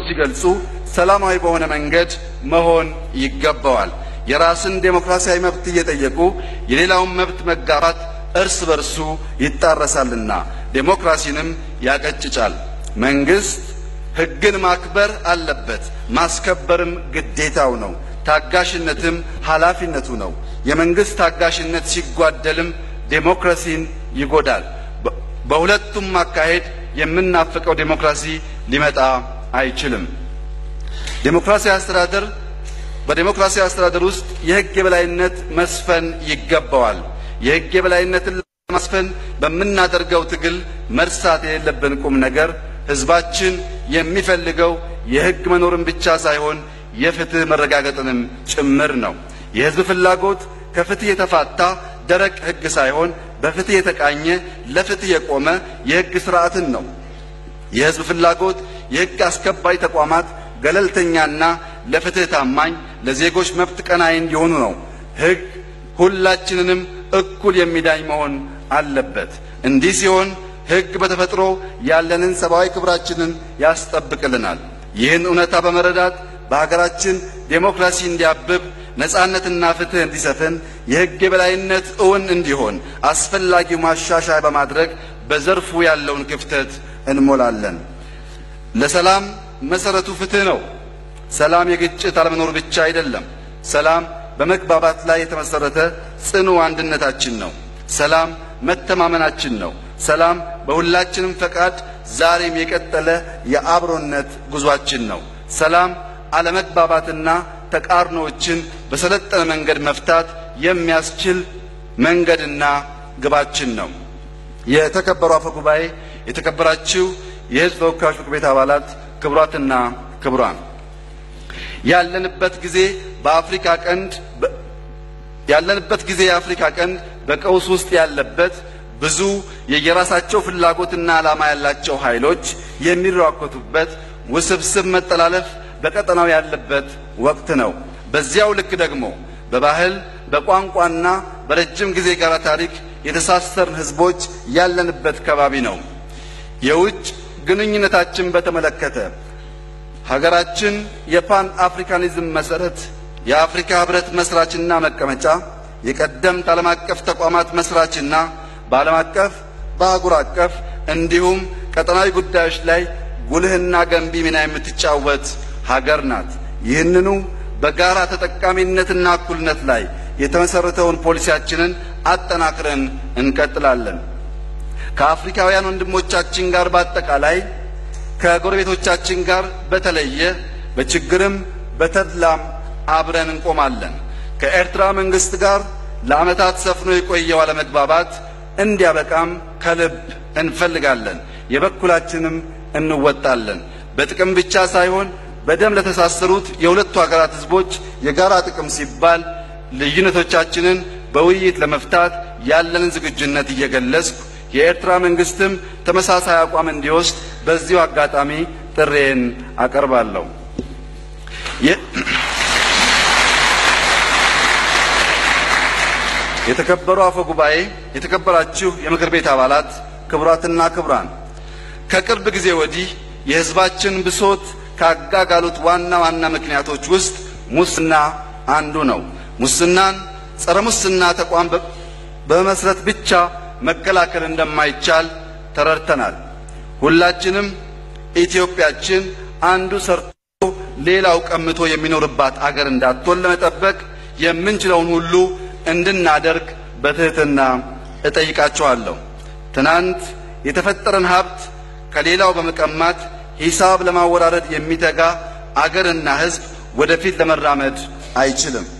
ሲገልጹ ሰላማዊ በሆነ መንገድ መሆን ይገባዋል። የራስን ዴሞክራሲያዊ መብት እየጠየቁ የሌላውን መብት መጋፋት እርስ በርሱ ይጣረሳልና ዴሞክራሲንም ያቀጭጫል። መንግስት ሕግን ማክበር አለበት፣ ማስከበርም ግዴታው ነው። ታጋሽነትም ኃላፊነቱ ነው። የመንግስት ታጋሽነት ሲጓደልም ዴሞክራሲን ይጎዳል። በሁለቱም አካሄድ የምናፍቀው ዴሞክራሲ ሊመጣ አይችልም። ዴሞክራሲያዊ አስተዳደር በዴሞክራሲያዊ አስተዳደር ውስጥ የሕግ የበላይነት መስፈን ይገባዋል። የሕግ የበላይነትን ለማስፈን በምናደርገው ትግል መርሳት የሌለብን ቁም ነገር ሕዝባችን የሚፈልገው የሕግ መኖርን ብቻ ሳይሆን የፍትህ መረጋገጥንም ጭምር ነው። የሕዝብ ፍላጎት ከፍትህ የተፋታ ደረቅ ሕግ ሳይሆን በፍትህ የተቃኘ ለፍትህ የቆመ የሕግ ስርዓትን ነው። የሕዝብ ፍላጎት የሕግ አስከባሪ ተቋማት ገለልተኛና ለፍትህ ታማኝ፣ ለዜጎች መብት ቀናይ እንዲሆኑ ነው። ሕግ ሁላችንንም እኩል የሚዳኝ መሆን አለበት። እንዲህ ሲሆን ሕግ በተፈጥሮ ያለንን ሰብአዊ ክብራችንን ያስጠብቅልናል። ይህን እውነታ በመረዳት በሀገራችን ዴሞክራሲ እንዲያብብ ነጻነትና ፍትህ እንዲሰፍን የሕግ የበላይነት እውን እንዲሆን አስፈላጊው ማሻሻያ በማድረግ በዘርፉ ያለውን ክፍተት እንሞላለን። ለሰላም መሰረቱ ፍትህ ነው። ሰላም የግጭት አለመኖር ብቻ አይደለም። ሰላም በመግባባት ላይ የተመሰረተ ጽኑ አንድነታችን ነው። ሰላም መተማመናችን ነው። ሰላም በሁላችንም ፈቃድ ዛሬም የቀጠለ የአብሮነት ጉዟችን ነው። ሰላም አለመግባባትና ተቃርኖዎችን በሰለጠነ መንገድ መፍታት የሚያስችል መንገድና ግባችን ነው። የተከበሩ አፈ ጉባኤ፣ የተከበራችሁ የሕዝብ ተወካዮች ምክር ቤት አባላት፣ ክቡራትና ክቡራን ያለንበት ጊዜ በአፍሪካ ቀንድ ያለንበት ጊዜ የአፍሪካ ቀንድ በቀውስ ውስጥ ያለበት ብዙ የየራሳቸው ፍላጎትና ዓላማ ያላቸው ኃይሎች የሚራኮቱበት ውስብስብ መጠላለፍ በቀጠናው ያለበት ወቅት ነው። በዚያው ልክ ደግሞ በባህል በቋንቋና በረጅም ጊዜ ጋራ ታሪክ የተሳሰርን ሕዝቦች ያለንበት ከባቢ ነው። የውጭ ግንኙነታችን በተመለከተ ሀገራችን የፓን አፍሪካኒዝም መሰረት የአፍሪካ ህብረት መስራችና መቀመጫ የቀደምት ዓለም አቀፍ ተቋማት መስራችና በዓለም አቀፍ በአህጉር አቀፍ እንዲሁም ቀጠናዊ ጉዳዮች ላይ ጉልህና ገንቢ ሚና የምትጫወት ሀገር ናት። ይህንኑ በጋራ ተጠቃሚነትና እኩልነት ላይ የተመሰረተውን ፖሊሲያችንን አጠናክረን እንቀጥላለን። ከአፍሪካውያን ወንድሞቻችን ጋር በአጠቃላይ ከጎረቤቶቻችን ጋር በተለየ በችግርም በተድላም አብረን እንቆማለን። ከኤርትራ መንግስት ጋር ለዓመታት ሰፍኖ የቆየው አለመግባባት እንዲያበቃም ከልብ እንፈልጋለን። የበኩላችንም እንወጣለን። በጥቅም ብቻ ሳይሆን በደም ለተሳሰሩት የሁለቱ ሀገራት ህዝቦች የጋራ ጥቅም ሲባል ልዩነቶቻችንን በውይይት ለመፍታት ያለንን ዝግጁነት እየገለጽኩ የኤርትራ መንግስትም ተመሳሳይ አቋም እንዲወስድ በዚሁ አጋጣሚ ጥሬን አቀርባለሁ። የተከበሩ አፈ ጉባኤ፣ የተከበራችሁ የምክር ቤት አባላት፣ ክቡራትና ክቡራን፣ ከቅርብ ጊዜ ወዲህ የህዝባችን ብሶት ካጋጋሉት ዋና ዋና ምክንያቶች ውስጥ ሙስና አንዱ ነው። ሙስናን ጸረ ሙስና ተቋም በመመስረት ብቻ መከላከል እንደማይቻል ተረድተናል። ሁላችንም ኢትዮጵያችን አንዱ ሰርቶ ሌላው ቀምቶ የሚኖርባት አገር እንዳትሆን ለመጠበቅ የምንችለውን ሁሉ እንድናደርግ በትህትና እጠይቃችኋለሁ። ትናንት የተፈጠረን ሀብት ከሌላው በመቀማት ሂሳብ ለማወራረድ የሚተጋ አገርና ሕዝብ ወደፊት ለመራመድ አይችልም።